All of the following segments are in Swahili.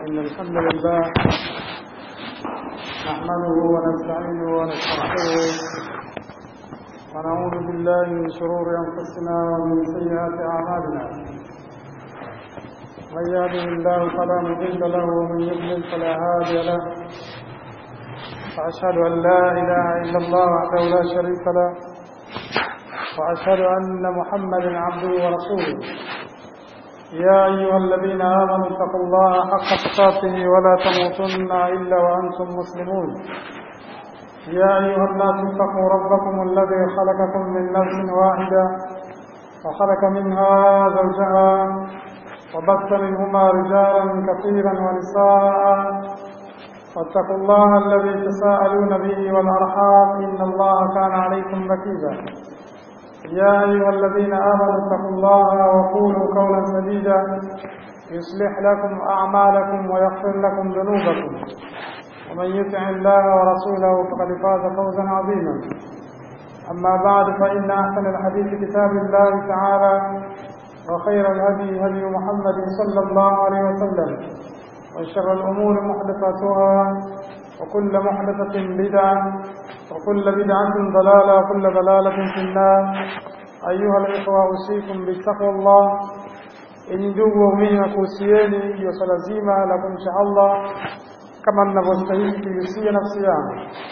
إن الحمد لله نحمده ونستعينه ونستغفره ونعوذ بالله من شرور أنفسنا ومن سيئات أعمالنا من يهده الله فلا مضل له ومن يضلل فلا هادي له وأشهد أن لا إله إلا الله وحده لا شريك له وأشهد أن محمدا عبده ورسوله يا أيها الذين آمنوا اتقوا الله حق تقاته ولا تموتن إلا وأنتم مسلمون يا أيها الناس اتقوا ربكم الذي خلقكم من نفس واحدة وخلق منها زوجها وبث منهما رجالا كثيرا ونساء واتقوا الله الذي تساءلون به والأرحام إن الله كان عليكم ركيبا يا أيها الذين آمنوا اتقوا الله وقولوا قولا سديدا يصلح لكم أعمالكم ويغفر لكم ذنوبكم ومن يطع الله ورسوله فقد فاز فوزا عظيما أما بعد فإن أحسن الحديث كتاب الله تعالى وخير الهدي هدي محمد صلى الله عليه وسلم وشر الأمور محدثاتها وكل محدثة بدعة وكل بدعة ضلالة وكل ضلالة في النار أيها الإخوة أوصيكم بتقوى الله إن ndugu waumini wakuhusieni juu swala zima la kumcha Allah kama ninavyostahili kuihusia nafsi yangu.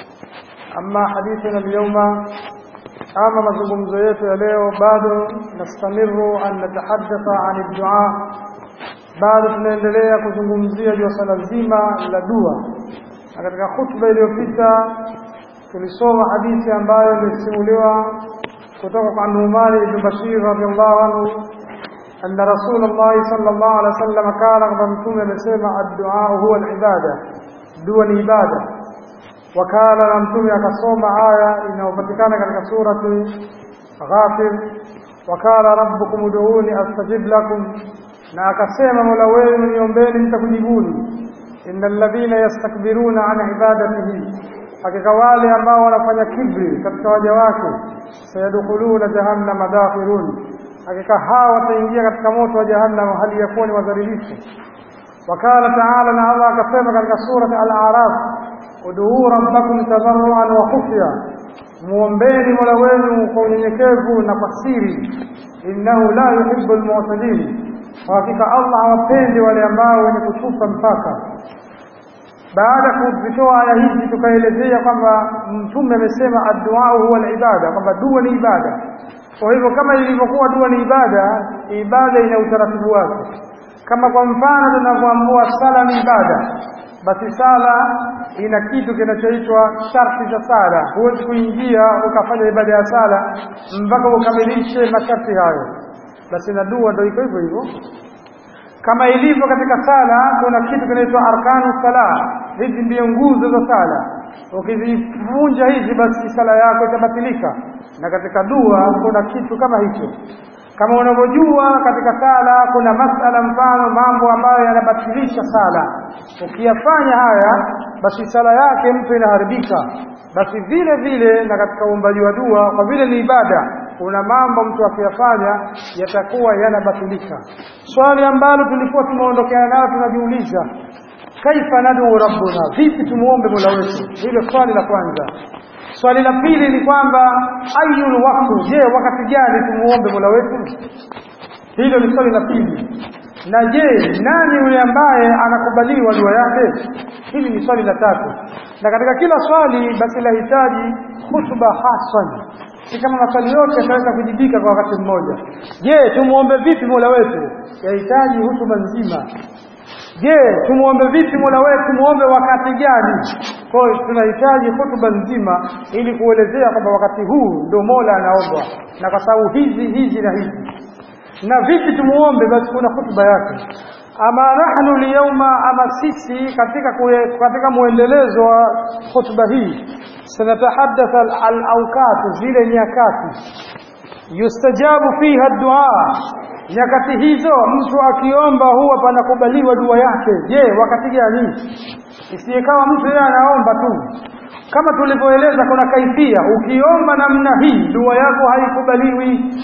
Amma hadithuna alyawma, ama mazungumzo yetu ya leo, bado nastamiru an natahaddatha an dua, bado tunaendelea kuzungumzia juu swala zima la dua, na katika khutba iliyopita tulisoma hadithi ambayo ilisimuliwa kutoka kwa Numan ibn Bashir radhiallahu anhu anna Rasulullah sallallahu alaihi wasallam kana kwamba mtume amesema ad-du'a huwa al-ibada, dua ni ibada. Wakala na mtume akasoma aya inayopatikana katika surati Ghafir, wakala rabbukum ud'uni astajib lakum, na akasema mola wenu niombeni nitakujibuni. innal ladhina yastakbiruna an ibadatihi hakika wale ambao wanafanya kibri katika waja wake sayadkhuluna jahannama dakhirun hakika hawa wataingia katika moto wa jahannam hali ya kuwa ni wadhalilifu wakala taala na allah akasema katika surat al-araf uduu rabbakum tadarruan wa khufya muombeni mola wenu kwa unyenyekevu na kwa siri innahu la yuhibbu almu'tadin hakika allah hawapendi wale ambao wenye kuchupa mpaka baada ya kuzitoa aya hizi tukaelezea kwamba mtume amesema addu'a huwa al-ibada kwamba dua ni ibada kwa hivyo kama ilivyokuwa dua ni ibada ibada ina utaratibu wake kama kwa mfano tunavyoambua sala ni ibada basi sala ina kitu kinachoitwa sharti za sala huwezi kuingia ukafanya ibada ya sala mpaka ukamilishe masharti hayo basi na dua ndio iko hivyo hivyo kama ilivyo katika sala kuna kitu kinaitwa arkanu sala hizi ndiyo nguzo za sala ukizivunja hizi basi sala yako itabatilika na katika dua kuna kitu kama hicho kama unavyojua katika sala kuna masala mfano mambo ambayo yanabatilisha sala ukiyafanya haya basi sala yake mtu inaharibika basi vile vile na katika uumbaji wa dua kwa vile ni ibada kuna mambo mtu akiyafanya yatakuwa yanabatilika swali ambalo tulikuwa tumeondokea nayo tunajiuliza kaifa nadu rabbuna vipi tumuombe mola wetu hilo swali la kwanza swali la pili ni kwamba ayul waqtu je wakati gani tumuombe mola wetu hilo ni swali la pili na je nani yule ambaye anakubaliwa dua yake hili ni swali la tatu na katika kila swali basi lahitaji hutuba hasan si kama maswali yote yataweza kujibika kwa wakati mmoja je tumuombe vipi mola wetu yahitaji hutuba nzima je tumuombe vipi mola wetu tumuombe wakati gani kwa hiyo tunahitaji hutuba nzima ili kuelezea kwamba wakati huu ndio mola anaombwa na kwa sababu hizi hizi na hizi na vipi tumuombe basi kuna hutuba yake ama nahnu lyauma ama sisi katika kue, katika muendelezo wa hutuba hii sanatahaddatha al-awqat zile nyakati yustajabu fiha dua nyakati hizo mtu akiomba huwa panakubaliwa dua yake je wakati gani isiyekawa mtu yeye anaomba tu kama tulivyoeleza kuna kaifia ukiomba namna hii dua yako haikubaliwi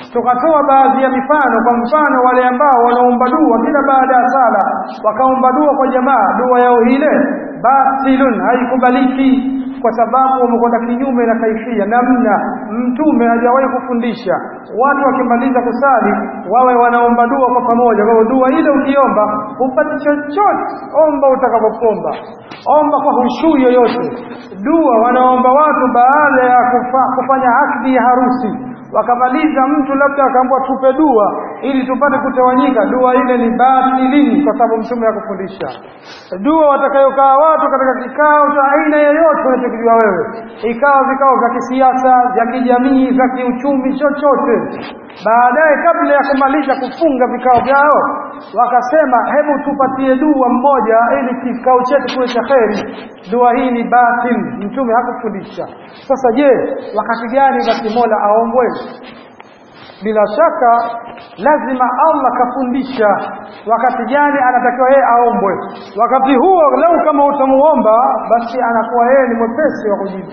tukatoa baadhi ya mifano kwa mfano wale ambao wanaomba dua kila baada ya sala wakaomba dua kwa jamaa dua yao ile batilun haikubaliki kwa sababu wamekwenda kinyume na kaifia namna mtume hajawahi kufundisha watu wakimaliza kusali wawe wanaomba dua kwa pamoja kwa hiyo dua ile ukiomba upate chochote omba utakapopomba omba kwa hushuu yoyote dua wanaomba watu baada ya kufa, kufanya akdi ya harusi wakamaliza mtu labda akaambwa tupe dua ili tupate kutawanyika dua ile ni batilini kwa sababu mtume hakufundisha dua watakayokaa watu katika kikao cha aina yoyote unachokijua wewe ikawa vikao vya kisiasa vya kijamii vya kiuchumi chochote baadaye kabla ya kumaliza kufunga vikao vyao wakasema hebu tupatie dua mmoja ili kikao chetu kiwe cha kheri dua hii ni batil mtume hakufundisha sasa je wakati gani basi mola aombwe bila shaka lazima Allah kafundisha wakati gani anatakiwa yeye aombwe wakati huo lau kama utamuomba basi anakuwa yeye ni mwepesi wa kujibu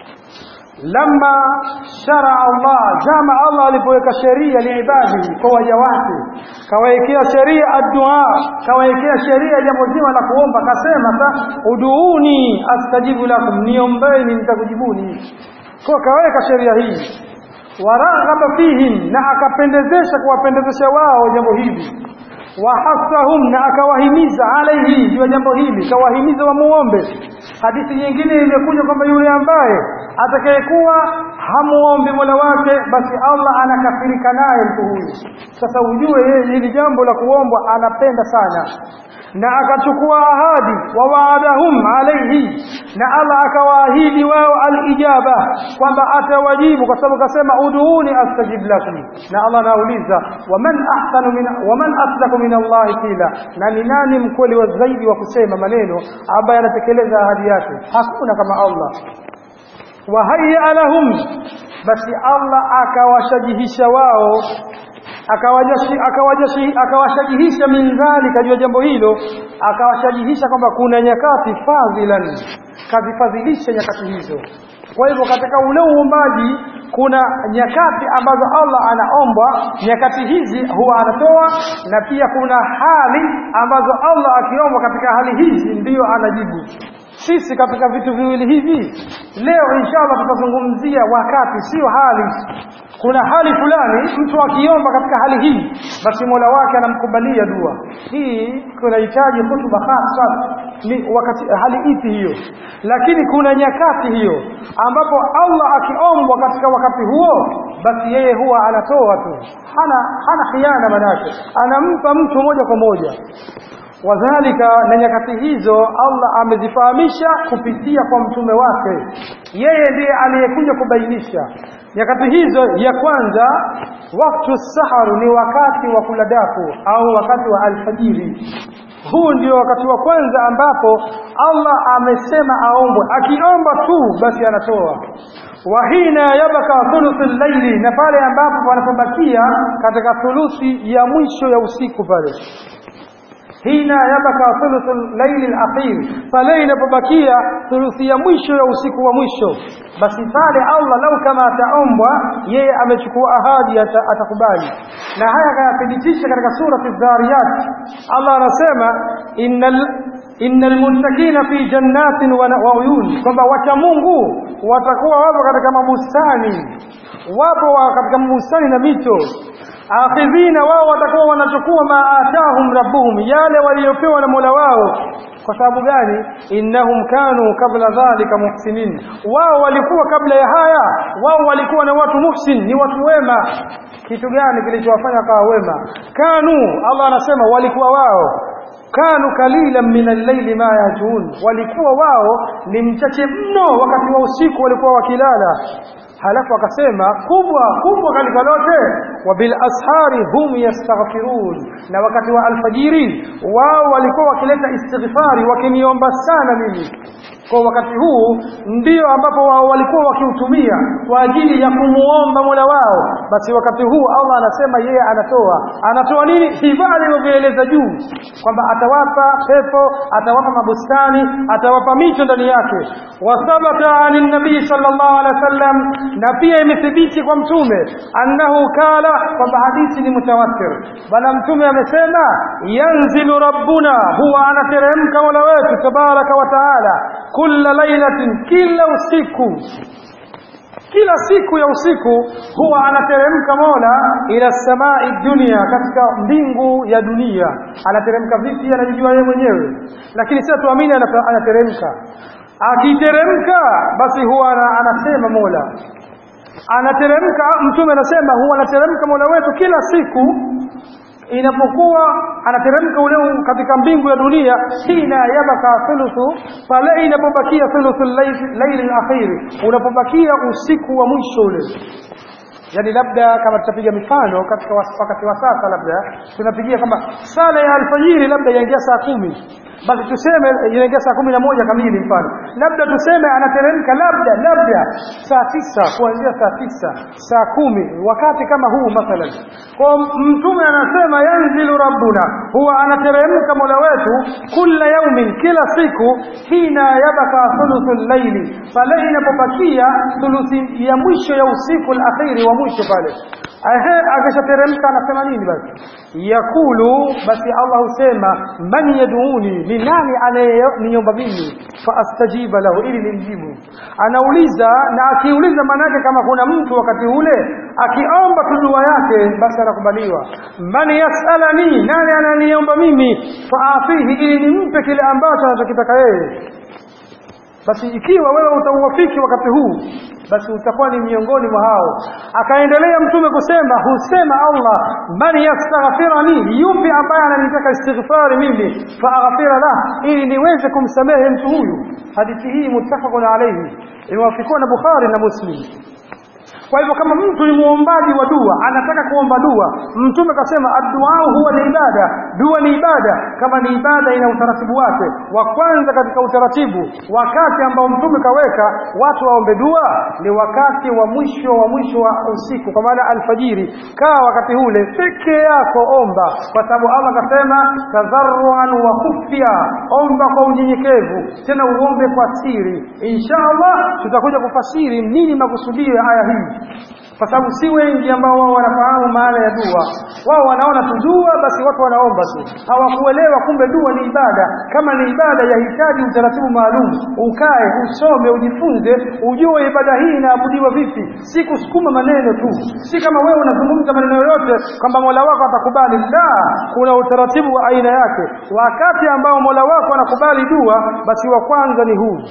lama shara Allah jama Allah alipoweka sheria liibadi kwa waja wake kawaekea sheria addua kawaekea sheria jambo zima la kuomba kasema sa uduuni astajibu lakum niombeni nitakujibuni kwa kaweka sheria hii waraghaba fihim na akapendezesha kuwapendezesha wao jambo hili wahasahum na akawahimiza alaihi juu ya jambo hili kawahimiza wamuombe hadithi nyingine imekuja kwamba yule ambaye atakayekuwa hamuombi mola wake basi allah anakafirika naye mtu huyu sasa ujue yeye hili jambo la kuombwa anapenda sana na akachukua ahadi wa waadahum alaihi na Allah akawaahidi wao alijaba kwamba atawajibu kwa sababu kasema uduuni astajib lakum na Allah anauliza waman ahsanu min waman asdaqu min Allah qila na ni nani mkweli wa zaidi wa kusema maneno ambaye anatekeleza ahadi yake hakuna kama Allah wahayya lahum basi Allah akawashajihisha wao akawashajihisha min dhalika juu ya jambo hilo akawashajihisha kwamba kuna nyakati fadhilan kazifadhilisha nyakati hizo kwa hivyo katika ule uumbaji kuna nyakati ambazo Allah anaomba nyakati hizi huwa anatoa na pia kuna hali ambazo Allah akiomba katika hali hizi ndiyo anajibu sisi katika vitu viwili hivi leo inshallah tutazungumzia wakati sio hali kuna hali fulani mtu akiomba katika hali hii basi mola wake anamkubalia dua hii kunahitaji hutuba hasa ni wakati hali ipi hiyo lakini kuna nyakati hiyo ambapo allah akiombwa katika wakati huo basi yeye huwa anatoa tu hana hana khiana manake anampa mtu moja kwa moja wadhalika na nyakati hizo Allah amezifahamisha kupitia kwa mtume wake yeye ndiye aliyekuja kubainisha nyakati hizo ya kwanza waktu saharu ni wakati wa kula daku au wakati wa alfajiri huu ndio wakati wa kwanza ambapo Allah amesema aombwe akiomba tu basi anatoa wahina yabaka thuluthul laili na pale ambapo panapobakia katika thuluthi ya mwisho ya usiku pale hina yabaka thuluthul laili alakhir pale inapobakia thuluthi ya mwisho ya usiku wa mwisho basi pale Allah lau kama ataombwa yeye amechukua ahadi atakubali na haya kayathibitisha katika surati dhariyat Allah anasema innal innal muttaqina fi jannatin wa uyun kwamba wacha Mungu watakuwa wapo katika mabustani wapo katika mabustani na mito akhidhina wao watakuwa wanachukua maatahum rabbuhum yale waliopewa na Mola wao kwa sababu gani innahum kanu kabla dhalika muhsinin wao walikuwa kabla ya haya wao walikuwa na watu muhsin ni watu wema kitu gani kilichowafanya kawa wema kanu Allah anasema walikuwa wao kanu kalilan min al-layli ma yajun walikuwa wao ni mchache mno wakati wa usiku walikuwa wakilala halafu akasema kubwa kubwa katika lote wa bil ashari hum yastaghfirun na wakati wa alfajiri wao walikuwa wakileta istighfari wakiniomba sana mimi kwa wakati huu ndio ambapo wao walikuwa wakiutumia kwa ajili ya kumuomba Mola wao basi wakati huu Allah anasema yeye anatoa anatoa nini hivyo alivyoeleza juu kwamba atawapa pepo atawapa mabustani atawapa mito ndani yake wathabata anin nabii sallallahu alaihi wasallam na pia imethibiti kwa mtume annahu kala kwamba hadithi ni mutawatir bwana mtume amesema yanzilu rabbuna huwa anateremka mola wetu tabaraka wa taala kulla lailatin kila usiku kila siku ya usiku huwa anateremka mola ila samai dunia katika mbingu ya dunia anateremka vipi anajijua yeye mwenyewe lakini sasa tuamini anateremka akiteremka basi huwa anasema mola anateremka mtume anasema huwa anateremka mola wetu kila siku inapokuwa anateremka ule katika mbingu ya dunia hina yabaka thuluthu pale inapobakia thuluthu laili alakhiri unapobakia usiku wa mwisho ule yani labda kama tutapiga mifano katika wakati wa sasa labda tunapigia kwamba sala ya alfajiri labda yaingia saa kumi basi tuseme inaingia saa kumi na moja kamili mfano labda tuseme anateremka labda labda saa tisa kuanzia saa tisa saa kumi wakati kama huu mathalan kwa mtume anasema yanzilu rabbuna huwa anateremka mola wetu kila yaumin kila siku hina yabaka thuluthu llaili pale inapobakia thuluthi ya mwisho ya usiku alakhiri wa mwisho pale ehe akishateremka anasema nini basi yakulu basi Allah husema man yaduuni ni nani anayeniomba mimi fa astajiba lahu ili nimjibu anauliza na akiuliza manake kama kuna mtu wakati ule akiomba tu dua yake basi anakubaliwa man yasalani nani ananiomba mimi fa afihi ili nimpe kile ambacho anachokitaka yeye basi ikiwa wewe utauwafiki wakati huu basi utakuwa ni miongoni mwa hao akaendelea mtume kusema husema Allah man yastaghfirani yupi ambaye ananitaka istighfari mimi faaghfira lah ili niweze kumsamehe mtu huyu hadithi hii muttafaqun alayhi imewafikiwa na Bukhari na Muslim kwa hivyo kama mtu ni muombaji wa dua anataka kuomba dua mtume kasema addu'a huwa ni ibada dua ni ibada kama ni ibada ina utaratibu wake wa kwanza katika utaratibu wakati ambao mtume kaweka watu waombe dua ni wakati wa mwisho wa mwisho wa usiku kwa maana alfajiri kaa wakati ule peke yako omba kwa sababu Allah kasema tadharruan wa khufya omba kwa unyenyekevu tena uombe kwa siri insha Allah tutakuja kufasiri nini makusudio ya aya hii kwa sababu si wengi ambao wao wanafahamu maana ya dua wao wanaona tu dua basi watu wanaomba tu hawakuelewa kumbe dua ni ibada kama ni ibada yahitaji utaratibu maalum ukae usome ujifunze ujue ibada hii inaabudiwa vipi si kusukuma maneno tu si kama wewe unazungumza maneno yoyote kwamba Mola wako atakubali la kuna utaratibu wa aina yake wakati ambao Mola wako anakubali dua basi wa kwanza ni huu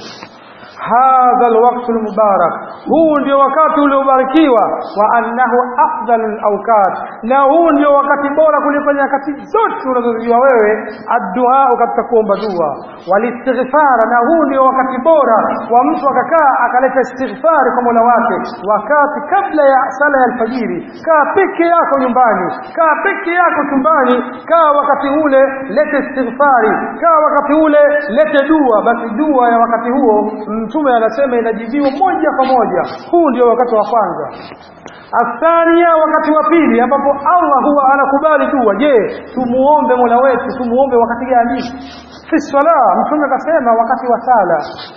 hadha alwaqtu almubarak huu ndio wakati uliobarikiwa wa annahu afdalul awqat na huu ndio wakati bora kuliko nyakati zote unazozijua wewe addua katika kuomba dua walistighfar na huu ndio wakati bora wa mtu akakaa akaleta istighfar kwa Mola wake wakati kabla ya sala ya alfajiri kaa peke yako nyumbani kaa peke yako chumbani kaa wakati ule lete istighfari kaa wakati ule lete dua basi dua ya wakati huo mtume anasema inajibiwa moja kwa moja huu ndio wakati wa kwanza athania wakati wa pili ambapo Allah huwa anakubali dua je tumuombe Mola wetu tumuombe wakati gani fi sala mtume akasema wakati wa sala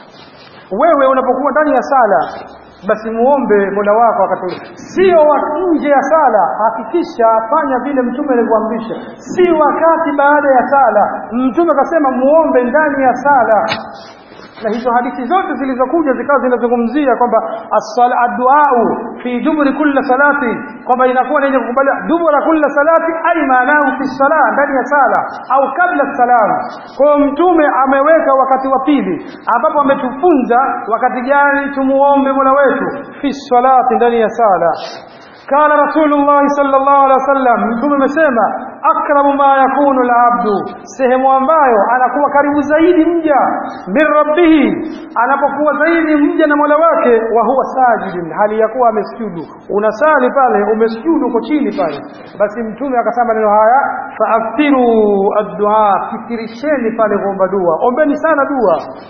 wewe unapokuwa ndani ya sala basi muombe Mola wako wakati ule sio nje ya sala hakikisha fanya vile mtume alivyoamrisha si wakati baada ya sala mtume akasema muombe ndani ya sala na hizo hadithi zote zilizokuja zikawa zinazungumzia kwamba adduau fi duburi kulli salati kwamba inakuwa ni kukubali dubura kulli salati ai maanahu fi sala ndani ya sala au kabla salam kwa mtume ameweka wakati wa pili ambapo ametufunza wakati gani tumuombe Mola wetu fi salati ndani ya sala قال رسول الله صلى الله عليه وسلم mtume amesema akramu ma yakunu alabdu sehemu ambayo anakuwa karibu zaidi mja min rabbihi anapokuwa zaidi mja na Mola wake wa huwa sajidin hali ya kuwa amesujudu unasali pale umesujudu uko chini pale basi mtume akasema neno haya faakthiru ad-du'a fikirisheni pale kuomba dua ombeni sana dua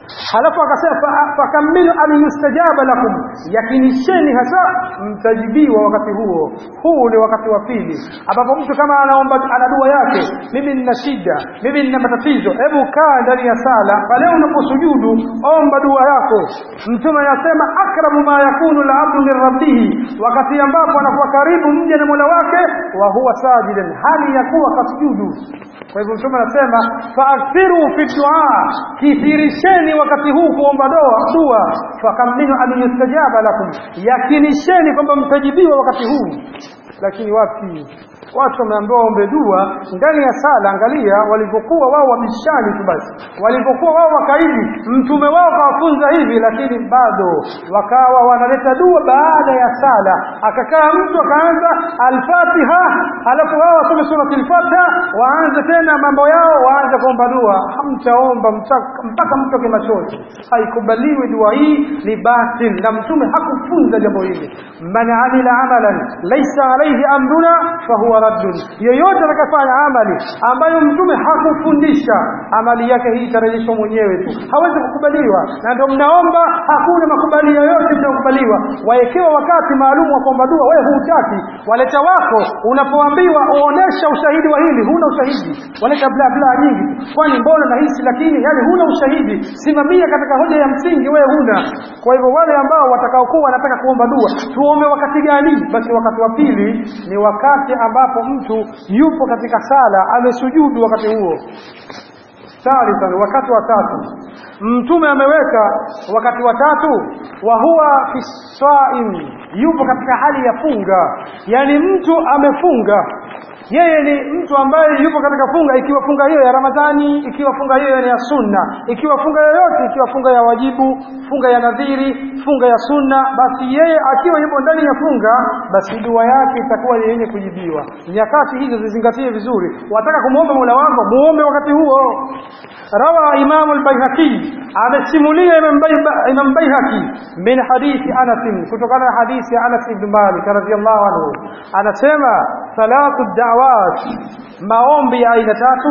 halafu akasema fa- fakamilu an yustajaba lakum yakinisheni hasa mtajibiwa wakati huo huu ni wakati wa pili ambapo mtu kama anaomba ana dua yake mimi nina shida mimi nina matatizo hebu kaa ndani ya sala pale unaposujudu omba dua yako mtume anasema akramu ma yakunu labdu min rabbihi wakati ambapo anakuwa karibu mja na mola wake wa huwa sajidan hali ya kuwa kasujudu kwa hivyo mtume anasema faakthiru fi duaa kithirisheni wakati huu kuomba doa dua fakaminu an yustajaba lakum yakinisheni kwamba mtajibiwa wakati huu lakini wapi watu wameambiwa waombe dua ndani ya sala angalia walivyokuwa wao wabishani tu basi walivyokuwa wao wakaidi mtume wao kawafunza hivi lakini bado wakawa wanaleta dua baada ya sala akakaa mtu akaanza alfatiha alafu wao wasome surati lfatiha waanze tena mambo yao waanze kuomba dua hamtaomba mta- mpaka mtoke machozi haikubaliwi dua hii ni batil na mtume hakufunza jambo hili man amila amalan laisa alaihi amruna fahuwa raddun yeyote atakafanya amali ambayo mtume hakufundisha amali yake hii itarejeshwa mwenyewe tu hawezi kukubaliwa na ndio mnaomba hakuna makubali yoyote mnayokubaliwa waekewa wakati maalum wa kuomba dua wewe hutaki waleta wako unapoambiwa uonesha ushahidi wa hili huna ushahidi waleta bla bla nyingi tu. kwani mbona nahisi lakini yani huna ushahidi simamia katika hoja ya msingi wewe huna kwa hivyo wale ambao watakaokuwa wanataka kuomba dua tuombe wakati gani basi wakati wa pili ni wakati ambapo mtu yupo katika sala amesujudu wakati huo thalithan wakati wa tatu mtume ameweka wakati wa tatu wa huwa fi saim yupo katika hali ya funga yani mtu amefunga yeye ni mtu ambaye yupo katika funga ikiwa funga hiyo ya ramadhani ikiwa funga hiyo ni ya sunna ikiwa funga yoyote ikiwa funga ya wajibu funga ya nadhiri funga ya sunna basi yeye akiwa yupo ndani ya funga basi dua yake itakuwa ni yenye kujibiwa nyakati hizo zizingatie vizuri wataka kumwomba mola wako muombe wakati huo rawa imamu al-baihaqi amesimulia imam Bai- imam baihaqi min hadithi anas kutokana na hadithi ya anas ibn malik radhiyallahu anhu anasema salatu da'awat maombi ya aina tatu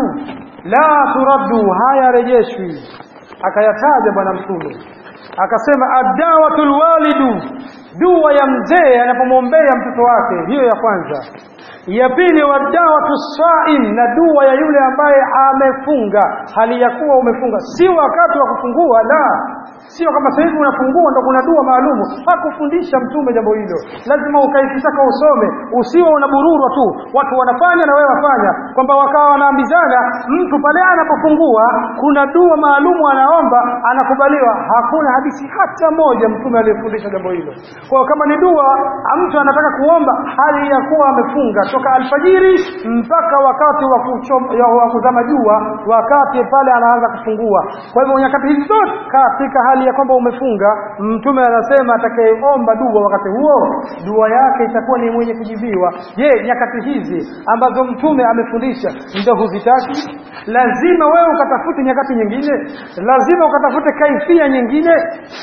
la turaddu hayarejeshwi akayataja bwana mtume akasema ad-da'watul walidu dua ya mzee anapomwombea mtoto wake hiyo ya kwanza ya pili wadawatu saim na dua ya yule ambaye amefunga hali ya kuwa umefunga si wakati wa kufungua la sio kama sasa hivi unafungua ndo kuna dua maalumu hakufundisha mtume jambo hilo lazima ukaifisaka usome usiwe unabururwa tu watu wanafanya na wewe wafanya kwamba wakawa wanaambizana mtu pale anapofungua kuna dua maalumu anaomba anakubaliwa hakuna hadithi hata moja mtume aliyefundisha jambo hilo kwa hiyo kama ni dua mtu anataka kuomba hali ya kuwa amefunga toka alfajiri mpaka wakati wa kuchom- ya- wa kuzama jua wakati pale anaanza kufungua kwa hivyo nyakati hizi zote katika hali ya kwamba umefunga mtume anasema atakayeomba dua wakati huo dua yake itakuwa ni mwenye kujibiwa je nyakati hizi ambazo mtume amefundisha ndio huzitaki lazima wewe ukatafute nyakati nyingine lazima ukatafute kaifia nyingine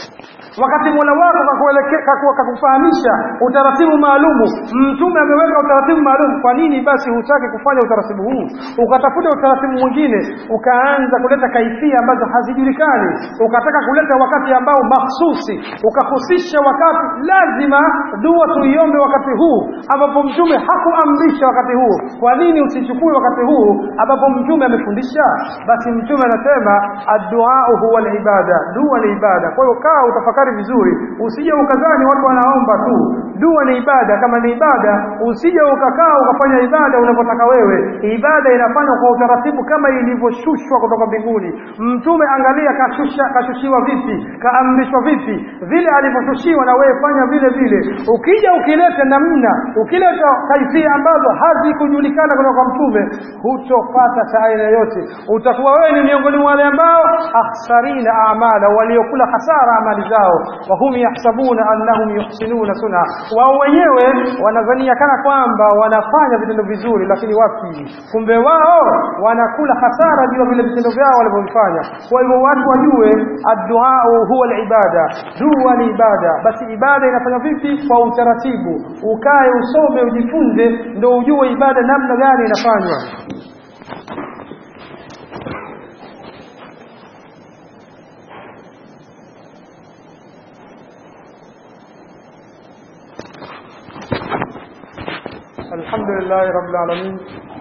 wakati mola wako kakueleke- kaku- kakufahamisha utaratibu maalumu mtume ameweka utaratibu maalum kwa nini basi hutaki kufanya utaratibu huu ukatafuta utaratibu mwingine ukaanza kuleta kaifia ambazo hazijulikani ukataka kuleta wakati ambao mahsusi ukahusisha wakati lazima dua tuiombe wakati huu ambapo mtume hakuamrisha wakati huu kwa nini usichukue wakati huu ambapo mtume amefundisha basi mtume anasema adduau huwa ibada dua ni ibada kwa hiyo kaa utafakari vizuri usije ukadhani watu wanaomba tu dua ni ibada kama ni ibada usije ukakaa ukafanya ibada unavyotaka wewe ibada inafanywa kwa utaratibu kama ilivyoshushwa kutoka mbinguni mtume angalia kashusha kashushiwa vipi kaamrishwa vipi vile alivyoshushiwa na wewe fanya vile vile ukija ukileta namna ukileta kaifia ambazo hazikujulikana kutoka kwa mtume hutopata cha aina yote utakuwa wewe ni miongoni mwa wale ambao akhsarina amala waliokula hasara amali zao wahum yahsabuna annahum yuhsinuna suna wao wenyewe wanadhania kana kwamba wanafanya vitendo vizuri lakini wapi kumbe wao wanakula hasara juu ya vile vitendo vyao walivyovifanya kwa hivyo watu wajue adduau huwa alibada dua ni ibada basi ibada inafanywa vipi kwa utaratibu ukae usome ujifunze ndo ujue ibada namna gani inafanywa الحمد لله رب العالمين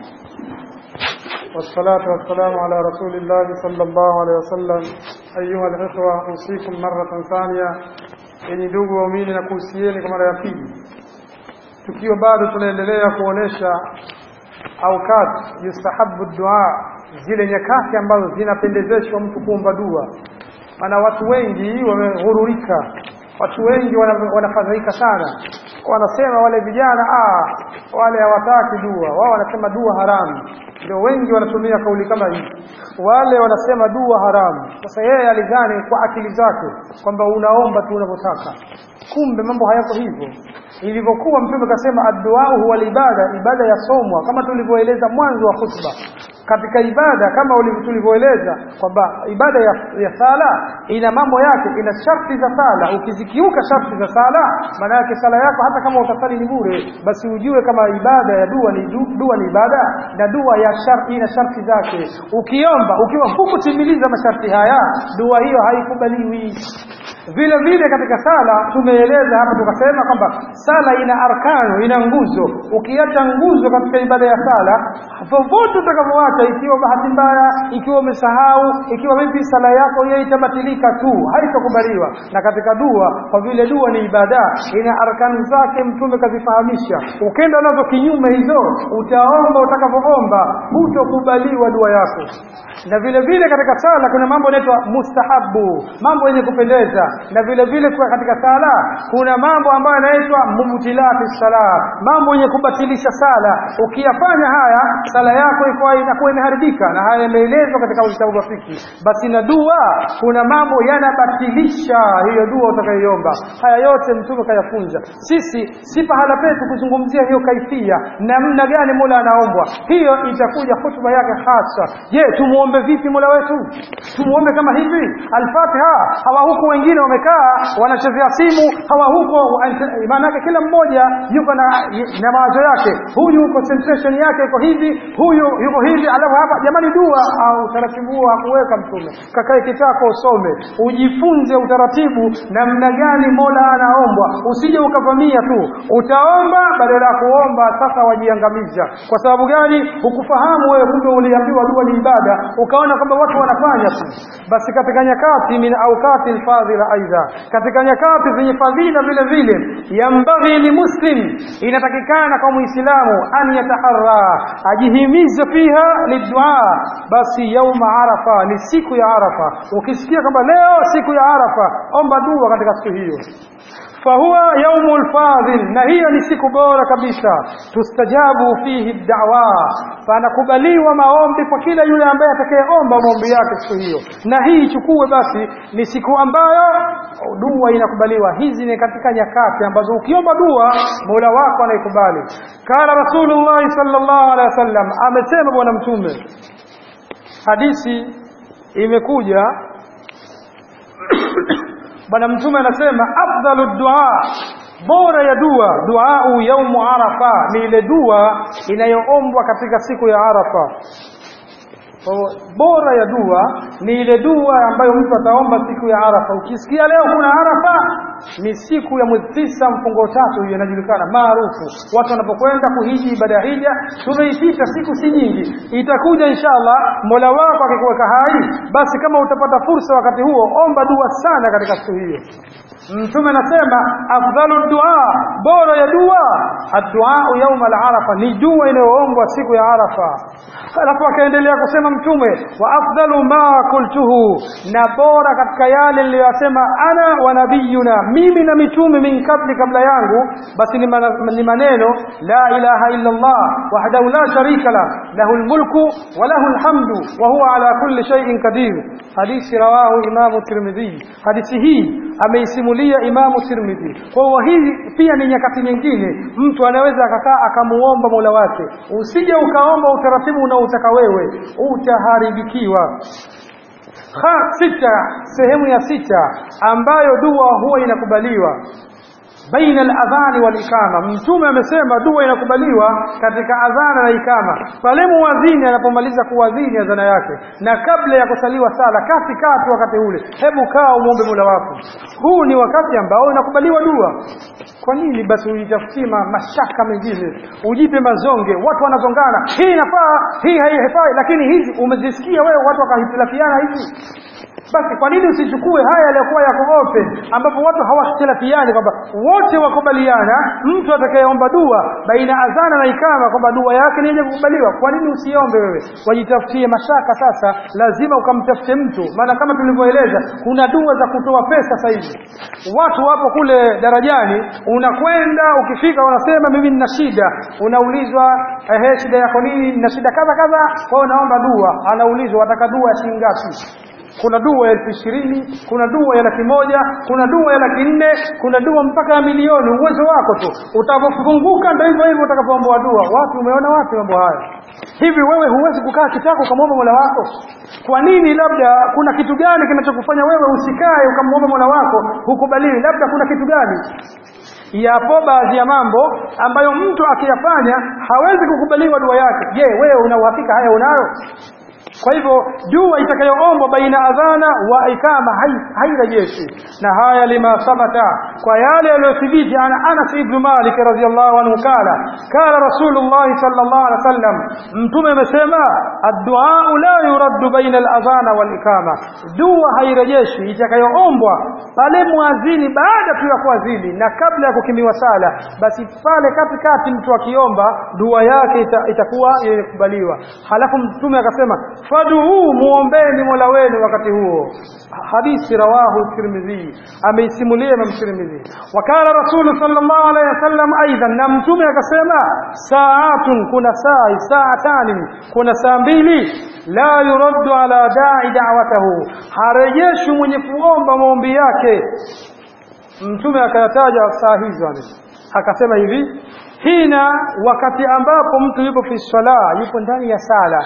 والصلاة والسلام على رسول الله صلى الله عليه وسلم أيها الإخوة أوصيكم مرة ثانية yenye ndugu waumini na kuhusieni kwa mara ya pili tukiwa bado tunaendelea kuonesha aukat yustahabu dua zile nyakati ambazo zinapendezeshwa mtu kuomba dua maana watu wengi wameghururika watu wengi wanafadhaika sana wanasema wale vijana ah wale hawataki dua wao wanasema dua haramu ndio wengi wanatumia kauli kama hii wale wanasema dua haramu sasa yeye alidhani kwa akili zake kwamba unaomba tu unavyotaka kumbe mambo hayako hivyo ilivyokuwa mtume kasema addu'a huwa ibada ibada yasomwa kama tulivyoeleza mwanzo wa khutba katika ibada kama tulivyoeleza kwamba ibada ya, ya sala ina mambo yake ina sharti za sala ukizikiuka sharti za sala maana yake sala yako hata kama utasali ni bure basi ujue kama ibada ya dua ni du, dua ni ibada na dua ya sharti ina sharti zake ukiomba ukiwa hukutimiliza masharti haya dua hiyo haikubaliwi vile vile katika sala tumeeleza hapa tukasema kwamba sala ina arkano ina nguzo ukiacha nguzo katika ibada ya sala popote utakavyoacha ikiwa bahati mbaya ikiwa umesahau ikiwa vipi sala yako hiyo itabatilika tu haitakubaliwa na katika dua kwa vile dua ni ibada ina arkani zake mtume kazifahamisha ukenda nazo kinyume hizo utaomba utakavyoomba hutokubaliwa dua yako na vile vile katika sala kuna mambo yanaitwa mustahabu mambo yenye kupendeza na vile vile kwa katika sala kuna mambo ambayo yanaitwa mubtilati sala mambo yenye kubatilisha sala ukiyafanya haya sala yako iko inakuwa imeharibika na haya yameelezwa katika vitabu vya fiki basi na dua kuna mambo yanabatilisha hiyo dua utakayoiomba haya yote mtume kayafunza sisi si pahala petu kuzungumzia hiyo kaifia namna gani Mola anaombwa hiyo itakuja hutuba yake hasa je tumuombe vipi Mola wetu tumuombe kama hivi al-Fatiha hawa huku wengine wamekaa wanachezea simu hawa huko maana kila mmoja yuko na, na mawazo yake huyu concentration yake iko hivi huyu yuko hivi alafu hapa jamani dua au utaratibu huo hakuweka mtume kakae kitako usome ujifunze utaratibu namna gani Mola anaombwa usije ukavamia tu utaomba badala ya kuomba sasa wajiangamiza kwa sababu gani hukufahamu wewe kumbe uliambiwa dua ni ibada ukaona kwamba watu wanafanya tu basi katika nyakati min awqati alfadhila aidha katika nyakati zenye fadhila vile vile yambaghi limuslim inatakikana kwa muislamu an yataharra ajihimize fiha lidua basi yauma arafa ni siku ya arafa ukisikia kwamba leo siku ya arafa omba dua katika siku hiyo fahuwa yaumul fadhil na hiyo ni siku bora kabisa tustajabu fihi da'wa panakubaliwa maombi kwa kila yule ambaye atakayeomba maombi yake siku hiyo na hii ichukue basi ni siku ambayo dua inakubaliwa hizi ni katika nyakati ambazo ukiomba dua Mola wako anaikubali kala Rasulullah sallallahu alaihi wasallam amesema bwana mtume hadithi imekuja bwana mtume anasema afdalu dua bora ya dua duau yaumu arafa ni ile dua inayoombwa katika siku ya arafa bora ya dua ni ile dua ambayo mtu ataomba siku ya arafa ukisikia leo kuna arafa ni siku ya mwezi tisa mfungo tatu hiyo inajulikana maarufu watu wanapokwenda kuhiji ibada ya hija tumeipita siku si nyingi itakuja inshallah mola wako akikuweka hai basi kama utapata fursa wakati huo omba dua sana katika siku hiyo mtume anasema afdalu dua bora ya dua addu'a yaum al-arafa ni dua inayoombwa siku ya arafa alafu akaendelea kusema mtume wa afdalu ma qultuhu na bora katika yale niliyosema ana wa nabiyuna mimi na mitume min kabli kabla yangu basi ni maneno la ilaha illa Allah wahdahu la sharika la lahu almulku wa lahu alhamdu wa huwa ala kulli shay'in qadir hadithi rawahu imamu tirmidhi hadithi hii ameisimulia imamu tirmidhi kwa hiyo hii pia ni nyakati nyingine mtu anaweza akakaa akamuomba mola wake usije ukaomba utaratibu unaotaka wewe utaharibikiwa ha sita sehemu ya sita ambayo dua huwa inakubaliwa baina al-adhani wal ikama mtume amesema dua inakubaliwa katika adhana na ikama pale muadhini anapomaliza kuadhini adhana yake na kabla ya kusaliwa sala kati kati wakati ule hebu kaa umuombe Mola wako huu ni wakati ambao inakubaliwa dua kwa nini basi ujitafutie mashaka mengine ujipe mazonge watu wanazongana hii inafaa hii haifai lakini hizi umezisikia wewe watu wakahitilafiana hizi basi kwa nini usichukue haya yaliyokuwa yako open ambapo watu hawahitilafiani kwamba wote wakubaliana mtu atakayeomba dua baina adhana na ikama kwamba dua yake ni yenye kukubaliwa kwa nini usiombe wewe wajitafutie mashaka sasa lazima ukamtafute mtu maana kama tulivyoeleza kuna dua za kutoa pesa sasa hivi watu wapo kule darajani unakwenda ukifika unasema mimi nina shida unaulizwa ehe shida yako nini nina shida kadha kadha kwa hiyo naomba dua anaulizwa wataka dua ya shilingi ngapi kuna dua ya elfu ishirini kuna dua ya laki moja kuna dua ya laki nne kuna dua mpaka ya milioni uwezo wako tu utakapofunguka ndio hivyo hivyo utakapoomba dua wapi umeona wapi mambo haya hivi wewe huwezi kukaa kitako ukamwomba mola wako kwa nini labda kuna kitu gani kinachokufanya wewe usikae ukamwomba mola wako hukubaliwi labda kuna kitu gani yapo baadhi ya mambo ambayo mtu akiyafanya hawezi kukubaliwa dua yake je wewe una uhakika haya unayo kwa hivyo dua itakayoombwa baina adhana wa ikama hairejeshi na haya lima sabata kwa yale yaliyothibiti ana Anas ibn Malik radhiyallahu anhu kala kala Rasulullah sallallahu alaihi wasallam mtume amesema ad-du'a la yuraddu baina al-adhana wal ikama dua hairejeshi itakayoombwa pale muadhini baada tu ya kuadhini na kabla ya kukimiwa sala basi pale katikati mtu akiomba dua yake ita, itakuwa imekubaliwa halafu mtume akasema faduu muombeni mola wenu wakati huo hadithi rawahu tirmidhi ameisimulia imam tirmidhi wakala rasul sallallahu alaihi wasallam aidan na mtume akasema saatun kuna saa saatani kuna saa mbili la yuraddu ala da'i da'watahu harejeshi mwenye kuomba maombi yake mtume akayataja saa hizo akasema hivi hina wakati ambapo mtu yupo fi sala yupo ndani ya sala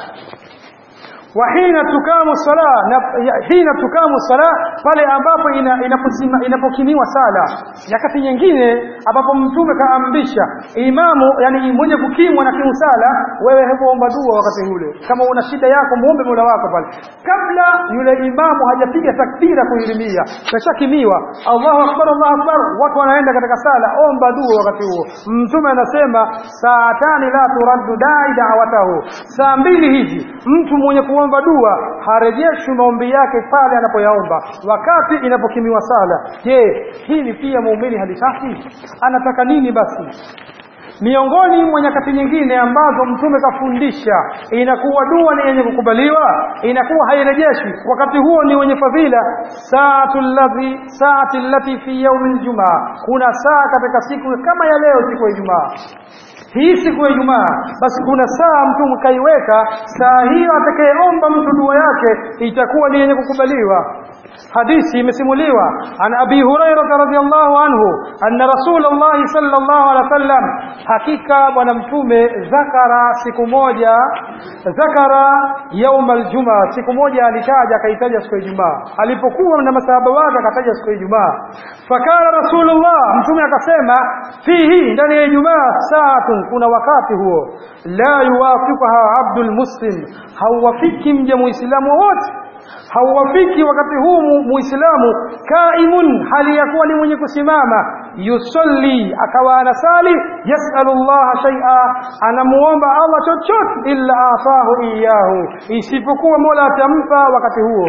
وحين تقام الصلاه حين تقام الصلاه pale ambapo inapokimiwa sala nyakati nyingine ambapo mtume kaamrisha imamu yani mwenye kukimwa na kiusala wewe hebu omba dua wakati ule kama una shida yako muombe Mola wako pale kabla yule imamu hajapiga takbira kuilimia kashakimiwa Allahu akbar Allahu akbar watu wanaenda katika sala omba dua wakati huo mtume anasema saatani la turaddu da'i da'watahu saa mbili hizi mtu mwenye kuomba dua harejeshi maombi yake pale anapoyaomba wakati inapokimiwa sala je hili pia muumini halitaki anataka nini basi miongoni mwa nyakati nyingine ambazo mtume kafundisha inakuwa dua ni yenye kukubaliwa inakuwa hairejeshi wakati huo ni wenye fadhila saatu ladhi saati lati fi yaumi ljumaa kuna saa katika siku kama ya leo siku ya ijumaa hii siku ya Ijumaa basi kuna saa mtu mkaiweka saa hiyo atakayeomba mtu dua yake itakuwa ni yenye kukubaliwa hadithi imesimuliwa an abi hurairah radhiyallahu anhu anna rasulullah sallallahu alaihi wasallam hakika bwana mtume zakara siku moja zakara yaum aljuma siku moja alitaja akaitaja siku ya Ijumaa alipokuwa na masahaba wake akataja siku ya Ijumaa fakala rasulullah mtume akasema fihi ndani ya Ijumaa saatun kuna wakati huo la yuwafiquha abdul muslim hauwafiki mja muislamu wote hauwafiki wakati huu muislamu kaimun hali ya kuwa ni mwenye kusimama yusalli akawa anasali yasalullah shay'a anamuomba Allah chochote illa atahu iyahu isipokuwa Mola atampa wakati huo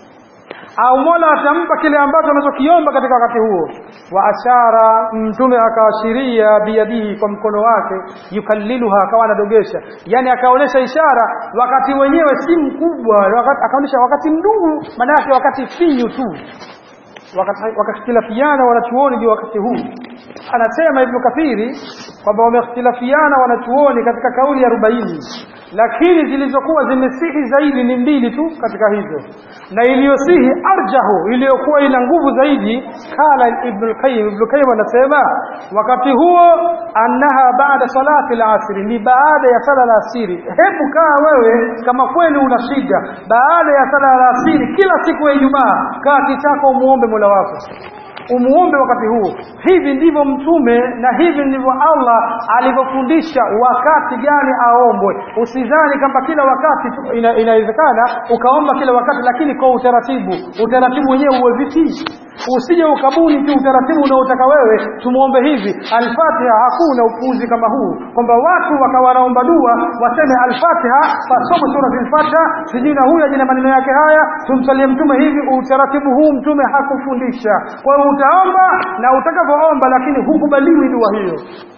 au Mola atampa kile ambacho anachokiomba katika wakati huo wa ashara mtume akaashiria biyadihi kwa mkono wake yukalliluha akawa anadogesha yani akaonesha ishara wakati wenyewe si mkubwa wakati, akaonesha wakati mdogo maana yake wakati finyu tu wakakhtilafiana wanachuoni juu wakati huu anasema ibn kathiri kwamba wamekhtilafiana wanachuoni katika kauli ya 40 lakini zilizokuwa zimesihi zaidi ni mbili tu katika hizo na iliyosihi arjahu iliyokuwa ina nguvu zaidi kala ibn al-qayyim ibn qayyim anasema wakati huo annaha baada salati al-asr ni baada ya sala al-asiri hebu kaa wewe kama kweli una shida baada ya sala al-asiri kila siku ya Ijumaa kaa kitako muombe Mola wako umuombe wakati huo hivi ndivyo mtume na hivi ndivyo Allah alivyofundisha wakati gani aombwe usidhani kwamba kila wakati tu- ina, inawezekana ukaomba kila wakati lakini kwa utaratibu utaratibu wenyewe uwe vipi usije ukabuni tu utaratibu unaotaka wewe tumuombe hivi alfatiha hakuna upuuzi kama huu kwamba watu wakawa wanaomba dua waseme alfatiha wasome sura al-fatiha sijui na huyu ajina maneno yake haya tumsalie mtume hivi utaratibu huu mtume hakufundisha kwa hiyo utaomba na utakavyoomba lakini hukubaliwi dua hiyo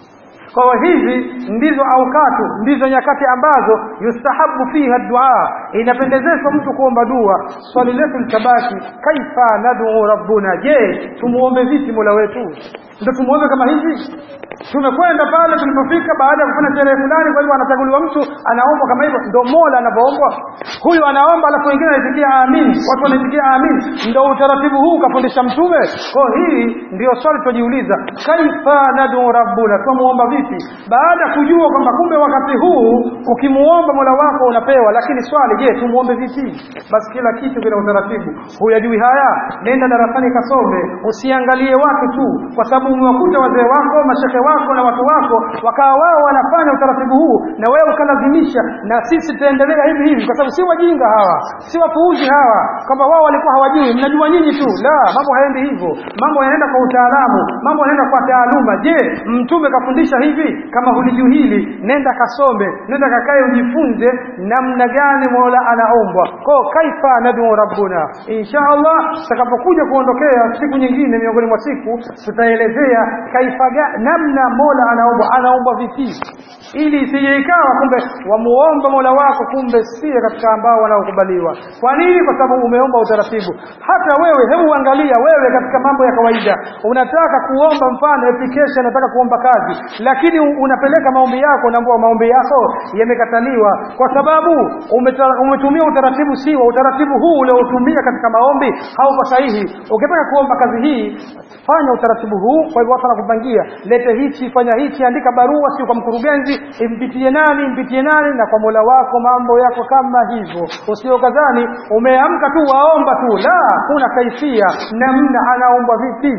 kwa hiyo hizi ndizo aukatu ndizo nyakati ambazo yustahabu fiha dua inapendezeshwa mtu kuomba dua swali letu litabaki kaifa nadu rabbuna je tumuombe vipi mola wetu ndio tumuombe kama hivi tumekwenda pale tulipofika baada ya kufanya sherehe fulani kwa hivyo anachaguliwa mtu anaomba kama hivyo ndio mola anavyoombwa huyu anaomba alafu wengine wanaitikia amin watu wanaitikia amin ndio utaratibu huu kafundisha mtume kwa hiyo hii ndio swali tujiuliza kaifa nadu rabbuna tumuomba vipi baada ya kujua kwamba kumbe wakati huu ukimuomba mola wako unapewa lakini swali je tumuombe vipi basi kila kitu kina utaratibu huyajui haya nenda darasani kasome usiangalie watu tu kwa sababu umewakuta wazee wako mashehe wako na watu wako wakawa wao wanafanya utaratibu huu na wewe ukalazimisha na sisi tutaendelea hivi hivi kwa sababu si wajinga hawa si wapuuzi hawa kwamba wao walikuwa hawajui mnajua nyinyi tu la mambo haendi hivyo mambo yanaenda kwa utaalamu mambo yanaenda kwa taaluma je mtume kafundisha hivi kama hulijui hili nenda kasome nenda kakae ujifunze namna gani mola anaombwa ko kaifa nadu rabbuna insha allah tutakapokuja kuondokea siku nyingine miongoni mwa siku tutaelezea kaifa ga- namna mola anaombwa anaombwa vipi ili isije ikawa kumbe wamuomba mola wako kumbe sie katika ambao wanaokubaliwa kwa nini kwa sababu umeomba utaratibu hata wewe hebu angalia wewe katika mambo ya kawaida unataka kuomba mfano application unataka kuomba kazi lakini u- unapeleka maombi yako unaambiwa maombi yako yamekataliwa kwa sababu umeta- umetumia utaratibu siwa utaratibu huu uliotumia katika maombi hauko sahihi ukitaka kuomba kazi hii fanya utaratibu huu kwa hivyo watu wanakupangia lete hichi fanya hichi andika barua sio kwa mkurugenzi impitie nani impitie nani na kwa mola wako mambo yako kama hivyo usio kadhani umeamka tu waomba tu la kuna kaifia namna anaomba vipi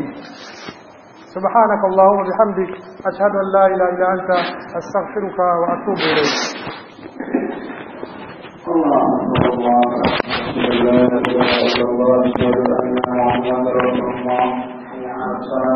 سبحانك اللهم وبحمدك أشهد أن لا إله إلا أنت أستغفرك وأتوب إليك اللهم صل على محمد لا اله الا الله